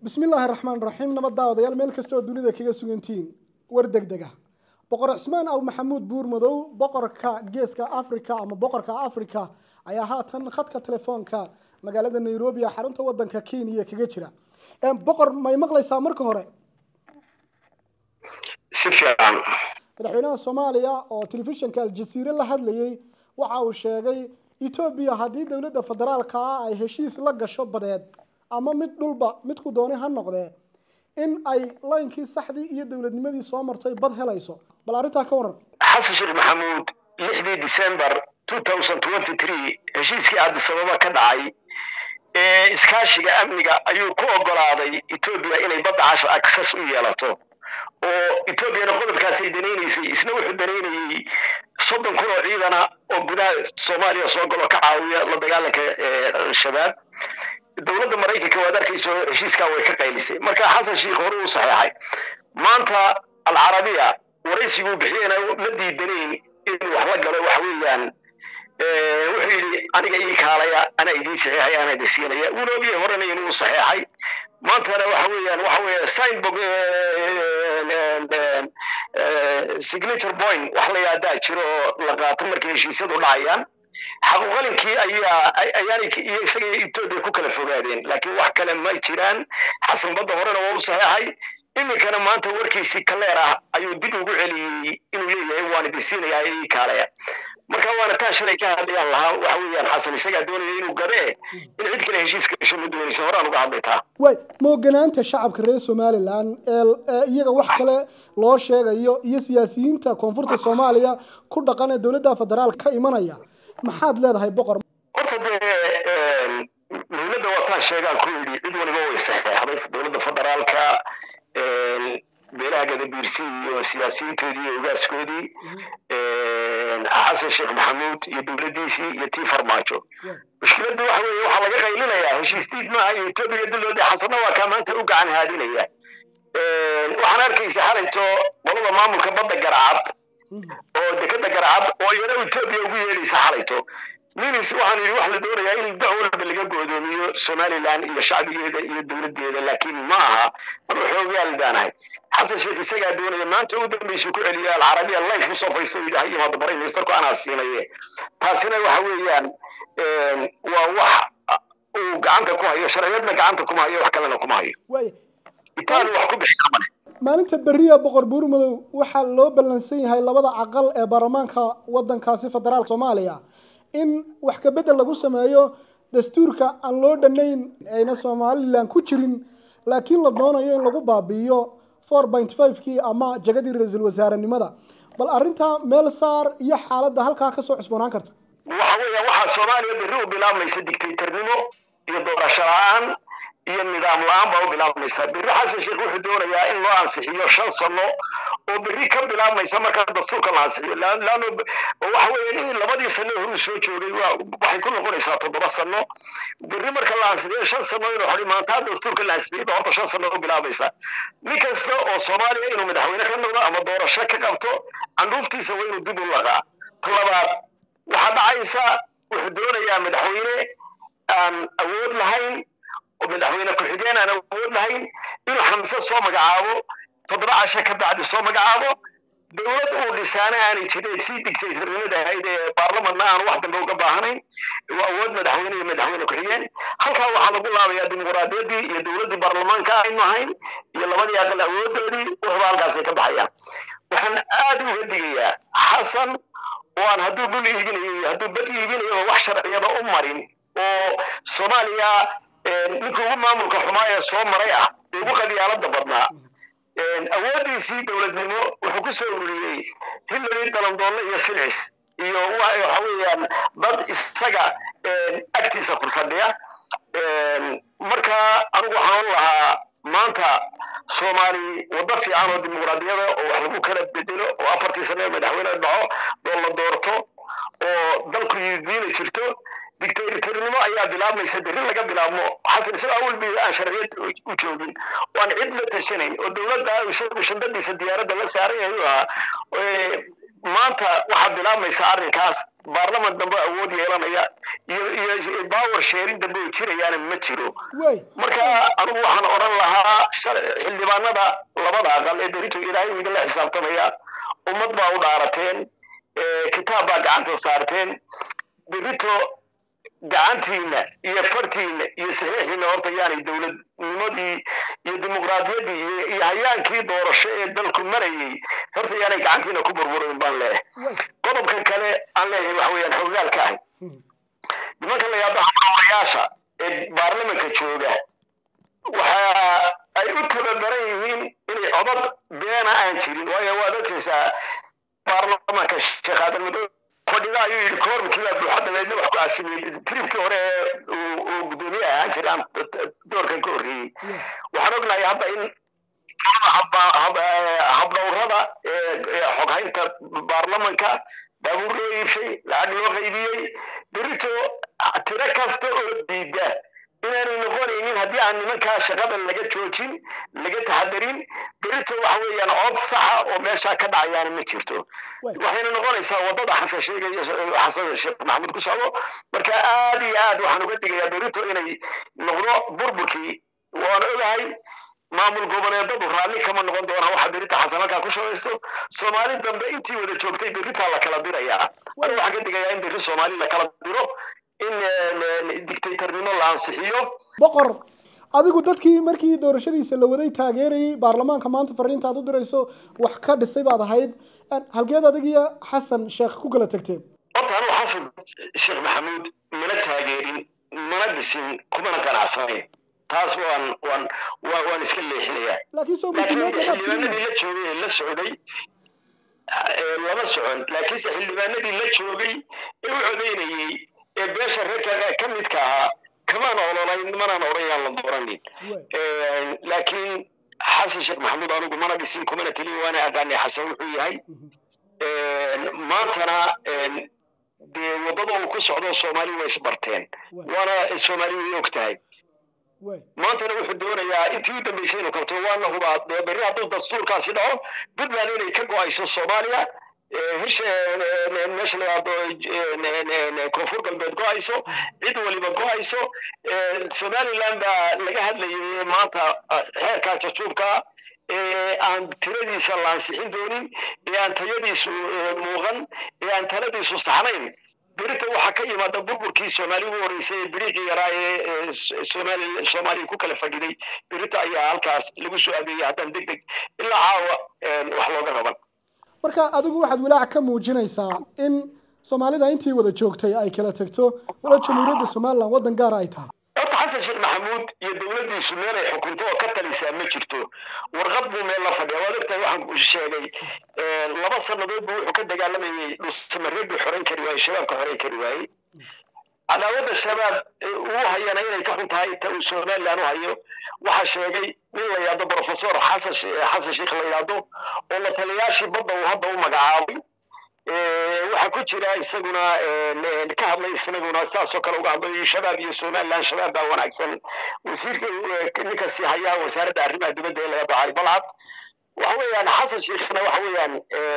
bismi illaahi raxmaan raxiim nabad daawadayaal meel kasta oo dunida kaga sugantihiin war deg deg ah boqor cismaan aw maxamuud buurmadow boqorka geeska africa ama boqorka africa ayaa haatan khadka telefoonka magaalada nairobi ee xarunta wadanka kenya kaga jira boqor may maqlaysaa marka hore si fiican madaxweynaha soomaaliya oo telefishinka aljasiire la hadlayay waxa uu sheegay etoobiya haddii dowladda federaalka ah ay heshiis la gasho badeed ama mid dhulba midku doonay ha noqdee in ay laynkii saxdii iyo dowladnimadii soo martay bad helayso bal arrintaa ka waran xasan sheekh maxamuud lixdii december heshiiskii cabdisababa ka dhacay ee iskaashiga amniga ayuu ku ogolaaday etoobiya inay badda casho access u yeelato oo etoobiyana qodobkaasay danaynaysay isna wuxuu danaynayey soddon kun oo ciidana oo gudaha soomaaliya soo galo ka caawiya la dagaalanka al-shabaab dowladda maraykanka waad arkayso heshiiskaa way ka qaylisay marka xasan sheikh hore uu saxeexay maanta alcarabiya waraysiguu bixiyena ma diidanayn inuu wax la galo waxa weeyaan wuxuu yidhi aniga ii kaalaya anaa idiin saxeexay anaa idin siinaya wuuna ogyahay horena inuu saxeexay maantana waxa weeyaan waxa weeye signbook signature point wax la yaadaa jiro oo la qaato markay heshiisyadu dhacayaan xaquuqalinkii ayaa ayaanay iyo isaga etoobiya ku kala fogaadeen laakiin wax kale ma jiraan xasan badda horena waa u saxeexay iminkana maanta warkiisii kaleer ah ayuu dib ugu celiyey inuu leeyahay waan idin siinayaa ii kaalaya marka waana taa shalay ka hadlayaan lahaa waxa weeyaan xasan isagaa doonaya inuu gadee in cid kale heshiiska gasho ma doonaysa horaan uga hadlay taa way mooganaanta shacabka reer somalilan ee iyaga wax kale loo sheegayo iyo siyaasiyiinta koonfurta soomaaliya ku dhaqan ee dowladda federaal ka imanaya maxaad leedahay boqor horta dee dowladda wataan sheegaan ku yidhi cid waliba way saxeexday dowladda federaalka beelaha gadabiirsi iyo siyaasiyiintoodii iyo ogaaskoodii xasan sheekh maxamuud iyo dowladdiisii iyo tii farmaajo mushkiladda waxa weeye waxaa laga qaylinayaa heshiis diid maaha iyo etoobiya dulooda xasanna waa kaa maanta u gacan haadinaya waxaan arkaysa xalayto qolada maamulka badda garacad oo dekada garacad oo iyana etoobiya ugu yeedhaysa xalayto minis waxaan yidhi wax la doonayaa in dac walba laga go'doomiyo somaliland iyo shacbigeeda iyo dowladdeeda laakiin ma aha maruu xoogaal baanahay xasan sheekh isagaa doonaya maanta ugu dambaysu ku celiya alcarabiya life usoo faysto yidhi ha yimaado baray ministerku anaa siinaye taasina waxa weeyaan waa wax uu gacanta ku hayo sharciyadna gacanta kuma hayo wax kalena kuma hayo itaali wax ku bixi kara male maalinta beriya boqor buurmadow waxaa loo ballansan yahay labada caqal ee baarlamaanka wadankaasi federaalka soomaaliya in wax kabedel lagu sameeyo dastuurka aan loo dhanayn ayna somalilan ku jirin laakiin la doonayo in lagu baabi'iyo four point five kii ama jagadii ra-iisul wasaarenimada bal arrintaa meel saar iyo xaaladda halkaa kasoo cusboonaan karta waxa weeya waxaa soomaaliya berri u bilaabmaysa dictatornimo iyo doorasho la-aan iyo nidaam la-aan baa u bilaabmaysa berri xasan sheekh wuxuu doonayaa in loo ansixiyo shan sano oo berri ka bilaabmaysa marka dastuurka la ansixiyo laano waxa weeye in labadii sano horuu soo joogay waxay ku noqonaysaa toddoba sano berri marka la ansixiyo shan sano inuu xori maantaa dastuurka la ansixiyay ba horta shan sano u bilaabaysa nin kasta oo soomaaliya inuu madaxweyne ka noqdo ama doorasho ka qabto candhuuftiisa waa inuu dib u laqaa ta labaad waxaa dhacaysa wuxuu doonayaa madaxweyne aan awood lahayn oo madaxweyne ku-xigeen aan awood lahayn inuu xamse soo magacaabo toddoba casho ka bacdi soo magacaabo dowlad uu dhisaana aanay jirin sii dictatornimada ahayd ee baarlamanna aan wax dambe uga baahanayn waa awood madaxweyne iyo madaxweyne ku-xigeen halkaa waxaa lagu laabayaa dimuqraadiyaddii iyo dowladdii baarlamaanka aynu ahayn iyo labadii aqal awoodoodii wuxuba halkaasay ka baxayaan waxaan aad uga digayaa xasan oo aan hadduu dhul iibinayo iyo hadduu bad iibinayo wax sharciyada u marin oo soomaaliya ninka ugu maamulka xumaa ee soo maray ah ee ugu qabyaalada badnaa awooddiisii dowladnimo wuxuu ku soo ururiyey hillary dalandoonle iyo silcis iyo waxa weeyaan dad isaga agtiisa ku fadhiya marka anigu waxaan lahaa maanta soomaali waddo fiican oo dimuqraadiyada oo wax lagu kala bedelo oo afartii sane madaxweyne dhaco oo la doorto oo dalku yidiina jirto dictatornimo ayaa bilaabmaysa berri laga bilaabmo xasan isagoo awal bi aan sharciyad u joogin oo aan cid la tashanayn oo dowladda isagu shandadiisa diyaaradda la saaran yahay u ahaa maanta waxaa bilaabmaysa arrinkaas baarlaman dambe awood yeelanaya iyo iyo power sharing dambe oo jirayaana ma jiro way marka anigu waxaan odhan lahaa shal- xildhibaanada labada aqal ee berito ilaahay uu idinla xisaabtamaya ummad baa u dhaarateen ee, kitaab baa gacanta saarteen berito gacantiina iyo fartiina iyo saxiixiina horta yaanay dowladnimadii iyo dimuqraadiyaddii iyo iyo hayaankii doorasho ee dalku marayay horta yaanay gacantiina ku burburin baan leeyahay way qodobka kale aan leeyahay waxa weeyaan xogaalka ahay Mhm. nimanka la yidhaahdo xamaarayaasha ee baarlamanka jooga waxa ay u tababaran yihiin inay codad beena aan jirin waayo waad arkaysaa baarlamanka sheekh aadan madow fadhida ayuu yidhi koormkii baa buuxa dabeedna wax ku aasimiyey tribkii hore ee uu- uu guddoomiye ahaan jiray aan doorkan ka horreeyey Yeah. waxaan ognahay hadda in hab- hab- habdhowrada ee ee xoghaynta baarlamanka baabuur loo iibshay lacag loo qaybiyey berito tiro kasta oo diida inaanay noqonaynin haddii aan nimankaa shaqada laga joojin laga taxadarin berito waxa weeyaan cod saxa oo meeshaa ka dhacayaana ma jirto Way. waxayna noqonaysaa wadada xasan sheegaya xasan sheekh maxamuud ku socdo marka aad iyo aad waxaan uga digayaa berito inay noqdo burburkii waan ogahay maamul goboleedadu raalli kama noqon doonaa waxa berita xasan halkaa ku shaqayso soomaali dambe intii wada joogtay beritaa la kala dirayaa anigu waxaan ka digayaa in beri soomaali la kala diro in dictatornimo la ansixiyo boqor adigu dadkii markii doorashadiisa la waday taageerayay baarlamaanka maanta fariinta aad u dirayso wax ka dhisay baad ahayd halkeed adigiyo xasan sheekh ku kala tagteen horta anigu xasan sheekh maxamuud mana taageerin mana dhisin kumana qanacsanayn taas waan waan waan waan iska leexinayaa laakiin soo laakiin guddimeedka xildhibaanadii la joogay ee la socday ee lama socon laakiinse xildhibaanadii la joogay ee u codeynayey ee beesha reerka ka midka ahaa kamaan ololayn manaan odhanayaan la dooranin laakiin xasan sheekh maxamuud anigu mana dhisin kumana telin waana aqaanay xasan wuxuu yahay maantana dee waddada uu ku socdo soomaali way isbarteen waana soomaali way og tahay way maantana wuxuu doonayaa intii u dambeysay inuu kabto waana hubaa dee berri hadduu dastuurkaasi dhaco puntland inay ka go-ayso soomaaliya hirsha meesha la yidhaahdo koonfur galbeed go-ayso cid waliba go-ayso somaliland baa laga hadlayay maanta xeerkaa jajuubka ee aan tiradiisa la ansixin doonin ee aan tayadiisu muuqan ee aan taladiisu saxnayn berita waxaa ka yimaada burburkii soomaali ugu horreysay ee biriiqii yaraa ee soomaali soomaaliya ku kala fadhiday berita ayaa halkaas lagu soo adeeyay haddaan deg deg ilaa caawa wax looga qaban marka adigu waxaad walaac ka muujinaysaa in soomaalida intii wada joogtay ay kala tagto wala jamhuuriyadda somaliland waddan gaara ay tahay horta xasan sheekh maxamuud iyo dowladdiisu meel ay xukunto oo ka talisaa ma jirto warqad buu meel la fadhiya waad ogtahay waxaan sheegay laba sannadood buu wuxuu ka dagaalamayay dhusamareed buu xoran kari waayey shabaabka xoran kari waayey cadaawadda shabaab uu hayana inay ka xun tahay ta uu somaliland u hayo waxaa sheegay nin la yidhahdo professor xasan xasan sheekh la yidhahdo oo la taliyaashii badda uu hadda u magacaabay waxaa ku jira isaguna ka hadlay isaguna saasoo kale uga hadlay shabaab iyo somaliland shabaab baa wanaagsan wasiirka ninkasi hayaa wasaaradda arrimaha dibadda ee laga baxay balcad waxa weeyaan xasan sheekhna waxa weeyaan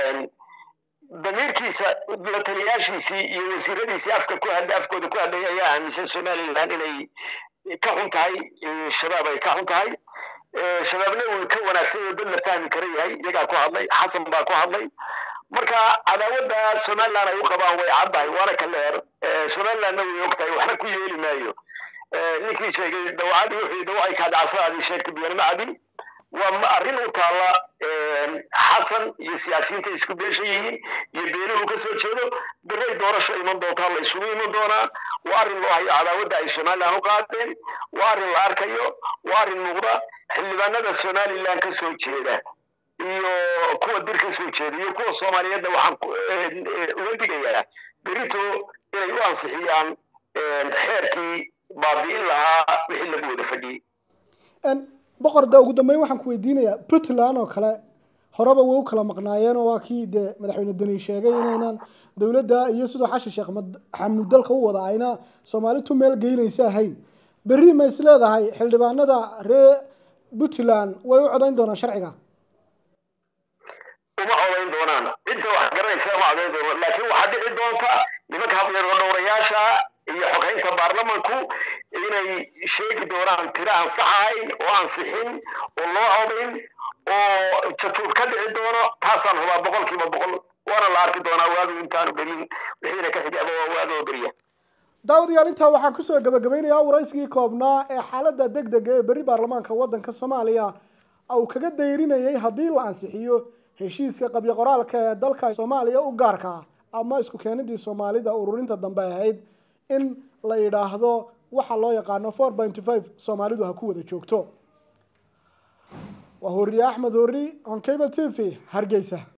damiirkiisa la taliyaashiisii iyo wasiiradiisii afka ku hadla afkooda ku hadlaya ayaa aaminsan somaliland inay ka xun tahay shabaab ay ka xun tahay shabaabna uu ka wanaagsan oo dad la fahmi kara yahay iyagaa ku hadlay xasan baa ku hadlay marka cadaawadda somaliland ay u qabaan way caddahay waana ka leer somalilandna way og tahay waxna ku yeeli maayo ninkii sheegay dawacadii wuxuu yidhi ay kaadacasadaadii sheegtay biyanima cabin waa arrin u taalla xasan iyo siyaasiyiinta isku beeshan yihiin iyo beenuhu ka soo jeedo biray doorasho iman doontaa la isugu iman doonaa waa arrin loo hayo cadaawadda ay somaliland u qaadeen waa arrin la arkayo waa arrin muuqda xildhibaanada somaliland ka soo jeeda iyo kuwa dir ka soo jeeda iyo kuwa soomaaliyeedna waxaan uga digayaa berito inay u ansixiyaan xeerkii baabi'in lahaa wixii lagu wada fadhiyey boqor de ugu dambeyn waxaan ku weydiinayaa puntland oo kale horeba way u kala maqnaayeen oo waa kii dee madaxweyne deni sheegay inaynan dowladda iyo sidoo xashan sheekh xamuud dalka u wada ayna soomaalitu meel geynaysa ahayn berri ma is leedahay xildhibaanada reer puntland way u codayn doonaan sharciga uma codayn doonaan cidda wax garanaysa uma codayn doonaan laakiin waxaa dhici doonta nimanka habyeero dhowrayaasha iyo xogeynta baarlamanku inay sheegi doonaan tiro aan sax ahayn oo ansixin oo loo codayn oo jajuub ka dhici doono taasaan hubaa boqolkiiba boqol waana la arki doonaa waagu intaanu berin wixiina ka xigaaba waa waagoo beriya daawadayaal intaa waxaan kusoo gabagabeynayaa waraysigii koobnaa ee xaaladda deg dega ee berri baarlamaanka waddanka soomaaliya uu kaga dayrinayay haddii la ansixiyo heshiiska qabyo qoraalka ee dalka soomaaliya u gaarka ah ama isku keenidii soomaalida ururinta dambe ahayd in la yidhaahdo waxa loo yaqaano four pointy five soomaalidu ha ku wada joogto waa horiye axmed hori on cable t v hargeysa